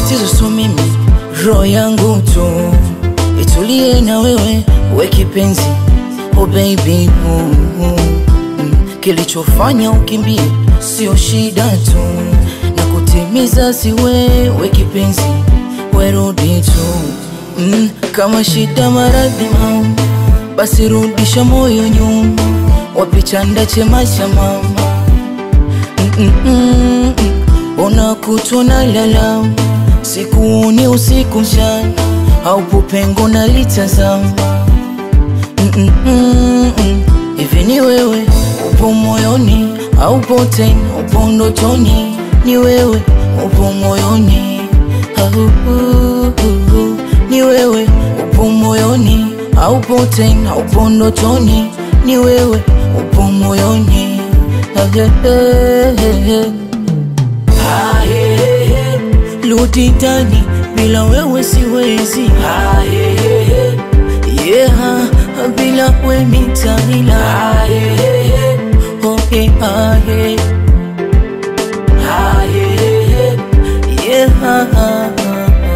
tatizo so mimi, roho yangu tu itulie na wewe, we kipenzi, oh baby mm, mm. Kilichofanya ukimbie sio shida tu, na kutimiza si wewe kipenzi, werudi tu mm. Kama shida maradhi mama, basi rudisha moyo nyuma, wapichanda chema cha mama mm -mm -mm. Unakutwa na lalama sikuoni usiku mchana, haupo pengo na litazama mm -mm -mm -mm. Hivi ni wewe upo moyoni, haupo tena, upo ndotoni, ni wewe upo moyoni au uh, uh, uh. ni wewe upo moyoni, haupo tena, upo ndotoni, ni wewe upo moyoni ah, eh, eh, eh. Ah, eh, eh, eh. Rudi ndani, bila wewe siwezi ah, eh, eh, eh. Yeah, bila wewe nitaila ah, eh, eh, eh. Okay, ah, eh. Ah, eh, eh, eh. Yeah, ah, ah, ah.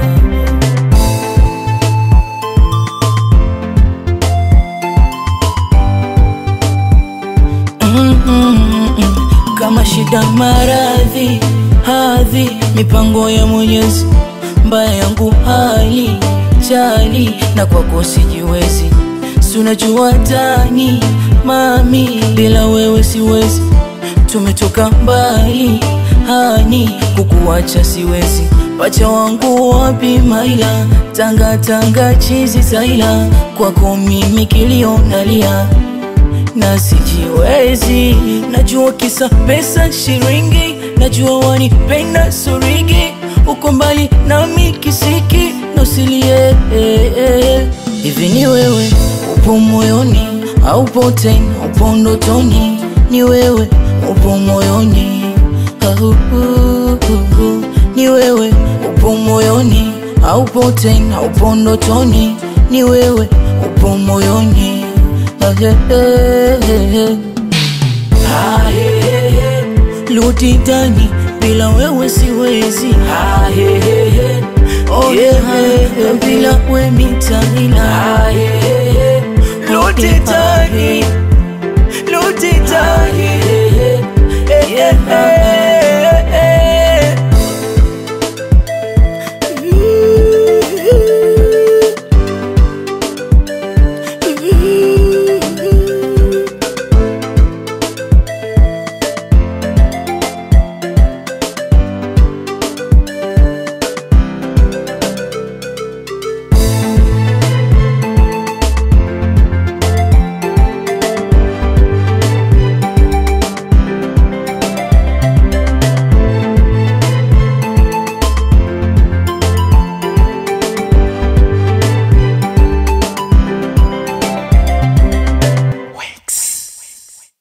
Mm, mm, mm. Kama shida maradhi hadhi mipango ya Mwenyezi mbaya yangu hali jali na kwako sijiwezi, si unajua tani mami, bila wewe siwezi, tumetoka mbali hani, kukuacha siwezi, pacha wangu wapi maila, tanga tanga chizi zaila, kwako mimi kilio nalia na sijiwezi, najua kisa pesa shiringi, najua wanipenda surigi, uko mbali nami kisiki, nosilie hivi ni wewe upo moyoni, haupo tena, upo ndotoni, ni wewe upo moyoni au uh, uh, uh. ni wewe upo moyoni, haupo tena, upo ndotoni, ni wewe upo moyoni ah, eh, eh, eh. Ah, eh, eh, eh. Rudi ndani, bila wewe siwezi ah, eh, eh, eh. Oh, yeah, eh, eh, bila wewe mitaila ah, eh, eh, eh. Rudi ndani, rudi ndani, eh, eh, eh.